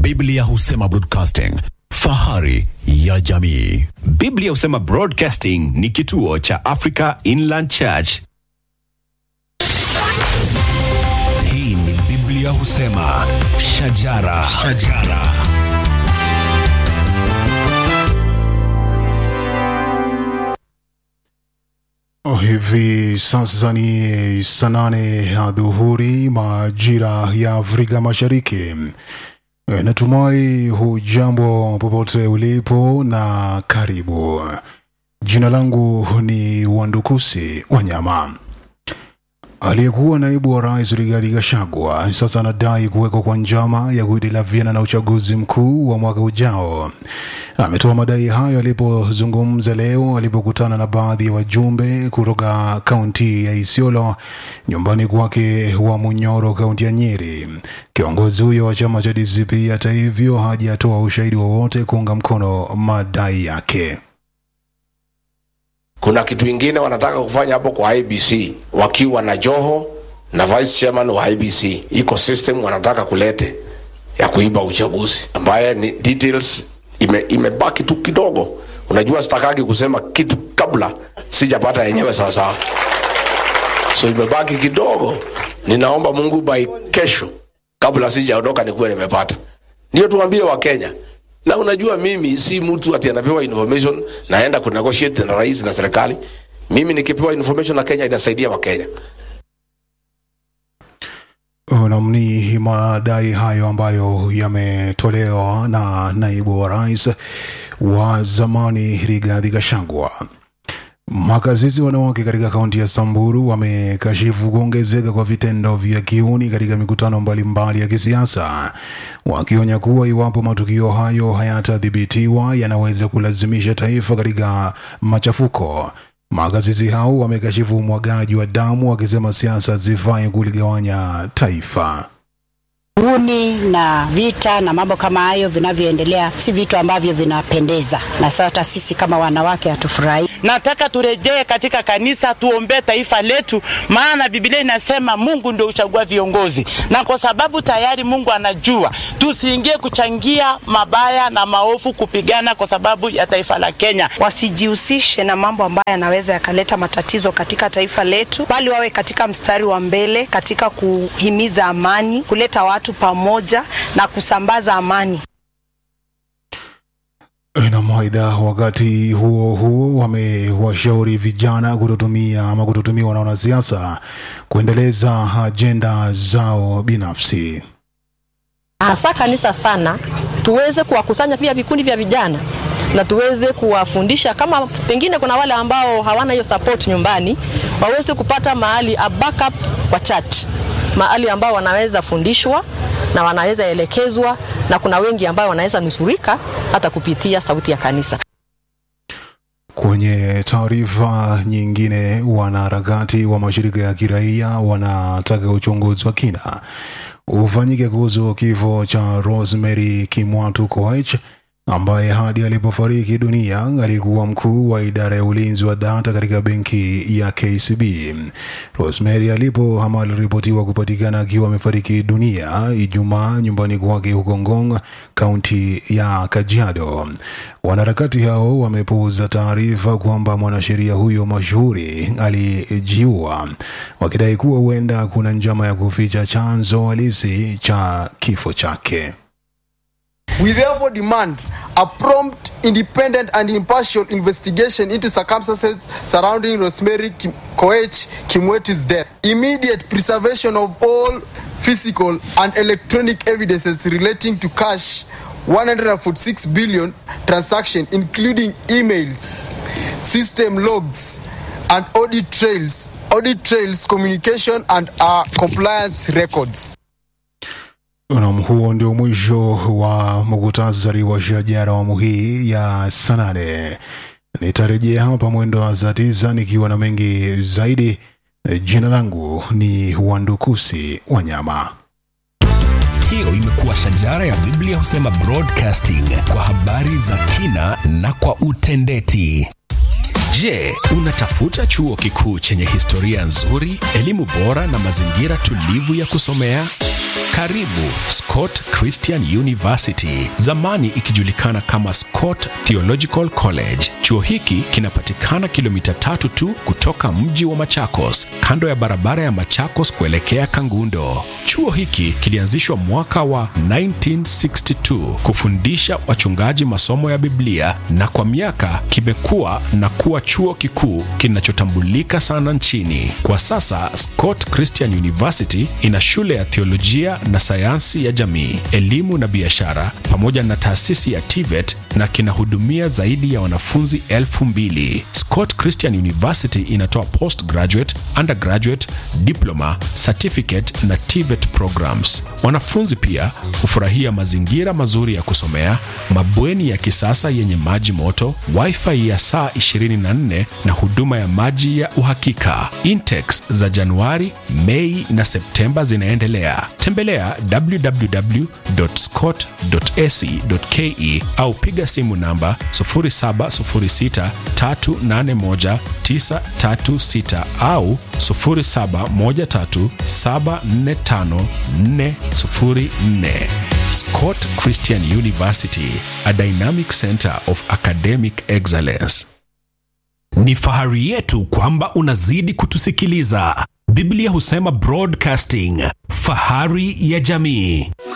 Biblia husema broadcasting, fahari ya jamii. Biblia husema Broadcasting ni kituo cha Africa Inland Church. Hii ni Biblia husema shajara, shajara. Hivi sasa ni saa nane ya dhuhuri majira ya Afrika Mashariki. E, Natumai hujambo popote ulipo na karibu. Jina langu ni Wandukusi Wanyama. Aliyekuwa naibu wa rais Rigathi Gachagua sasa anadai kuwekwa kwa njama ya kuhitilafiana na uchaguzi mkuu wa mwaka ujao. Ametoa madai hayo alipozungumza leo alipokutana na baadhi ya wajumbe kutoka kaunti ya Isiolo nyumbani kwake wa Munyoro, kaunti ya Nyeri. Kiongozi huyo wa chama cha DCP hata hivyo hajatoa ushahidi wowote kuunga mkono madai yake. Kuna kitu ingine wanataka kufanya hapo kwa IBC wakiwa na Joho na vice chairman wa IBC. Iko system wanataka kulete ya kuiba uchaguzi ambaye ni details ime, imebaki tu kidogo. Unajua sitakagi kusema kitu kabla sijapata yenyewe sawa sawa, so imebaki kidogo. Ninaomba Mungu by kesho, kabla sijaondoka, nikuwe nimepata. Ndio tuambie Wakenya na unajua mimi si mtu ati anapewa information naenda ku negotiate na rais na serikali. Mimi nikipewa information na Kenya inasaidia Wakenya. Nam, ni madai hayo ambayo yametolewa na naibu wa rais wa zamani Rigathi Gachagua. Makazizi wanawake katika kaunti ya Samburu wamekashifu kuongezeka kwa vitendo vya kiuni katika mikutano mbalimbali ya kisiasa, wakionya kuwa iwapo matukio hayo hayatadhibitiwa yanaweza kulazimisha taifa katika machafuko. Makazizi hao wamekashifu umwagaji wa damu, wakisema siasa zifai kuligawanya taifa. Uhuni na vita na mambo kama hayo vinavyoendelea si vitu ambavyo vinapendeza, na sasa sisi kama wanawake hatufurahi. Nataka turejee katika kanisa, tuombee taifa letu, maana Biblia inasema Mungu ndio uchagua viongozi, na kwa sababu tayari Mungu anajua, tusiingie kuchangia mabaya na maovu, kupigana kwa sababu ya taifa la Kenya. wasijihusishe na mambo ambayo yanaweza yakaleta matatizo katika taifa letu, bali wawe katika mstari wa mbele katika kuhimiza amani, kuleta watu pamoja na kusambaza amani. Nam, aidha, wakati huo huo wamewashauri vijana kutotumia ama kutotumiwa na wanasiasa kuendeleza ajenda zao binafsi. hasa kanisa sana, tuweze kuwakusanya pia vikundi vya vijana na tuweze kuwafundisha, kama pengine kuna wale ambao hawana hiyo support nyumbani, waweze kupata mahali a backup kwa church, mahali ambao wanaweza fundishwa na wanaweza elekezwa, na kuna wengi ambao wanaweza nusurika hata kupitia sauti ya kanisa. Kwenye taarifa nyingine, wanaharakati wa mashirika ya kiraia wanataka uchunguzi wa kina ufanyike kuhusu kifo cha Rosemary Kimwatu Koech ambaye hadi alipofariki dunia alikuwa mkuu wa idara ya ulinzi wa data katika benki ya KCB. Rosemary alipo ama aliripotiwa kupatikana akiwa amefariki dunia Ijumaa nyumbani kwake huko Ngong, kaunti ya Kajiado. Wanaharakati hao wamepuuza taarifa kwamba mwanasheria huyo mashuhuri alijiua, wakidai kuwa huenda kuna njama ya kuficha chanzo halisi cha kifo chake. We therefore demand a prompt, independent, and impartial investigation into circumstances surrounding Rosemary Kim- Koech Kimweti's death. Immediate preservation of all physical and electronic evidences relating to cash 146 billion transaction, including emails, system logs, and audit trails, audit trails, communication, and uh, compliance records. Nam, huo ndio mwisho wa muktasari wa shajara awamu hii ya saa nane. Nitarejea hapa mwendo wa saa tisa nikiwa na mengi zaidi. Jina langu ni Wandukusi Wanyama. Hiyo imekuwa shajara ya Biblia husema broadcasting kwa habari za kina na kwa utendeti. Je, unatafuta chuo kikuu chenye historia nzuri, elimu bora na mazingira tulivu ya kusomea? Karibu Scott Christian University, zamani ikijulikana kama Scott Theological College. Chuo hiki kinapatikana kilomita tatu tu kutoka mji wa Machakos, kando ya barabara ya Machakos kuelekea Kangundo. Chuo hiki kilianzishwa mwaka wa 1962 kufundisha wachungaji masomo ya Biblia na kwa miaka kimekuwa na kuwa chuo kikuu kinachotambulika sana nchini. Kwa sasa Scott Christian University ina shule ya theolojia na sayansi ya jamii, elimu na biashara pamoja na taasisi ya TVET na kinahudumia zaidi ya wanafunzi elfu mbili. Scott Christian University inatoa postgraduate, undergraduate, diploma, certificate na TVET programs. Wanafunzi pia hufurahia mazingira mazuri ya kusomea, mabweni ya kisasa yenye maji moto, wifi ya saa 24 na huduma ya maji ya uhakika. Intex za Januari, Mei na Septemba zinaendelea. Tembelea www.scott.ac.ke au piga simu namba 0706381936 au 0713745404. Scott Christian University, a dynamic center of academic excellence. Ni fahari yetu kwamba unazidi kutusikiliza. Biblia husema broadcasting, fahari ya jamii.